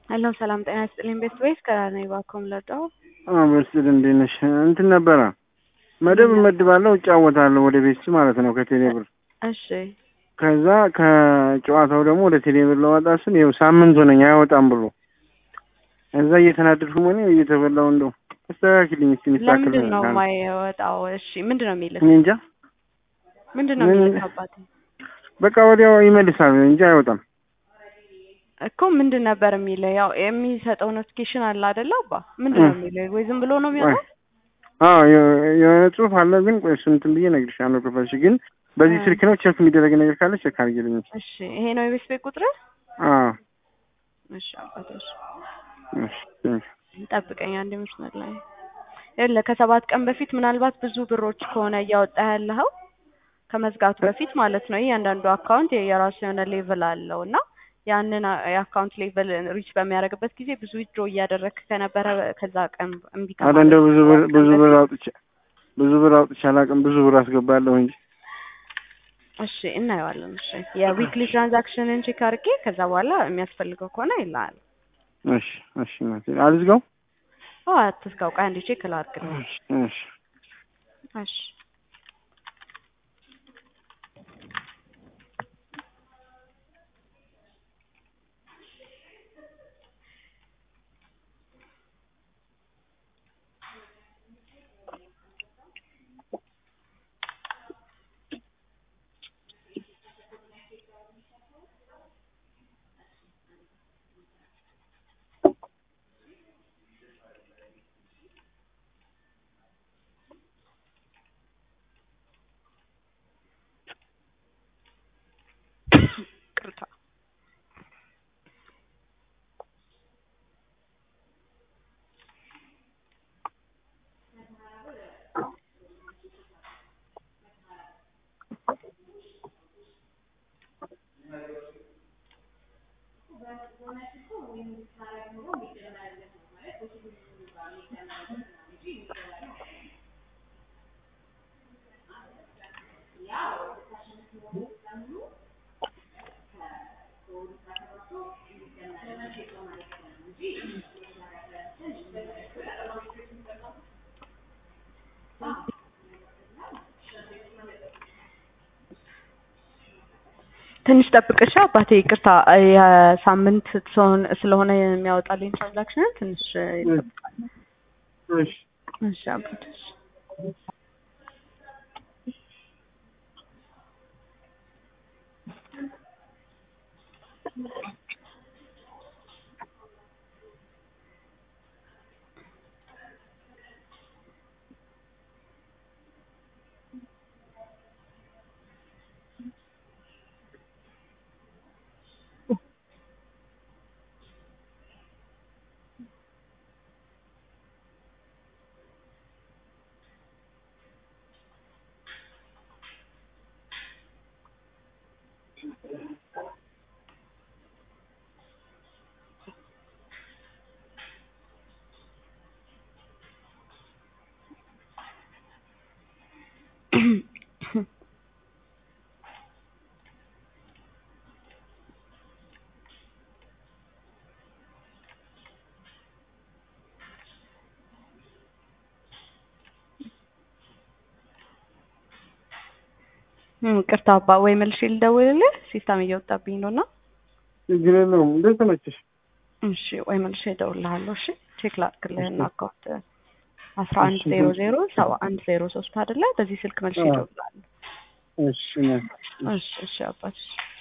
ሄሎ ሰላም ጤና ይስጥልኝ። ቤስት ወይስ ከራኔ ባኮም ለዳው በስል እንዴት ነሽ? እንትን ነበረ መደብ እመድባለሁ እጫወታለሁ ወደ ቤት ማለት ነው ከቴሌ ብር። እሺ ከዛ ከጨዋታው ደግሞ ወደ ቴሌ ብር ለዋጣ ስል ይኸው ሳምንት ሆነኝ አይወጣም ብሎ እዛ እየተናደድኩ ሆነ እየተበላው እንደው አስተካክልኝ እስኪ ሚስተካከል ለምንድን ነው ነገር ካለ። የማይወጣው? እሺ ምንድን ነው የሚልህ? እኔ እንጃ ምንድን ነው ምን- የሚልህ አባቴ? በቃ ወዲያው ይመልሳል እንጂ አይወጣም። እኮ ምንድን ነበር የሚልህ? ያው የሚሰጠው ኖቲፊኬሽን አለ አይደለ? አባ ምንድን ነው የሚልህ? ወይ ዝም ብሎ ነው የሚወጣው? አዎ የ- የሆነ ጽሁፍ አለ ግን ቆይ እሱን እንትን ብዬ እነግርሻለሁ ክፈልሽ ግን በዚህ እ። ስልክ ነው ቼክ የሚደረግ ነገር ካለ ቼክ አድርጊልኝ። እሺ ይሄ ነው የቤት ቤት ቁጥር? አዎ እሺ አባቴ እሺ እሺ ቴንክ ጠብቀኝ አንድ መስመር ላይ የለ ከሰባት ቀን በፊት ምናልባት ብዙ ብሮች ከሆነ እያወጣ ያለኸው ከመዝጋቱ በፊት ማለት ነው። እያንዳንዱ አካውንት የራሱ የሆነ ሌቭል አለው እና ያንን አ- የአካውንት ሌቭል ሪች በሚያደርግበት ጊዜ ብዙ ዊድሮ እያደረግክ ከነበረ ከዛ ቀን እምቢ አረ ከማለት እንደው ብዙ ብር ከሰባት ቀን ብዙ ብር በፊት- አውጥቼ ብዙ ብር አውጥቼ አላውቅም። ብዙ ብር አስገባለሁ እንጂ እሺ እናየዋለን። እሺ የዊክሊ ትራንዛክሽንን ቼክ አድርጌ ከዛ በኋላ የሚያስፈልገው ከሆነ ይላል። እሺ እሺ እናቴ አልዝጋው። አዎ አትስጋው። ቆይ አንዴ ቼክ ላድርግልህ። እሺ እሺ እሺ ቅርታ ትንሽ ጠብቅሻ አባቴ። ይቅርታ የሳምንት ሲሆን- ስለሆነ የሚያወጣልኝ ትራንዛክሽን ትንሽ ይጠብቃል። እሺ እሺ አባቴ እሺ። እም፣ ቅርታ አባ ወይ መልሼ ልደውልልህ ሲስተም እየወጣብኝ ነው እና ችግር የለውም እንደተመቸሽ። እሺ ወይ መልሼ እደውልልሃለሁ። እሺ ቼክ ላድርግልህና አካውንት አስራ አንድ እሺ። ዜሮ ዜሮ ሰባ አንድ ዜሮ ሶስት አይደለ? በዚህ ስልክ መልሼ አዎ። እደውልልሃለሁ። እሺ እናቴ። እሺ እሺ አባት እሺ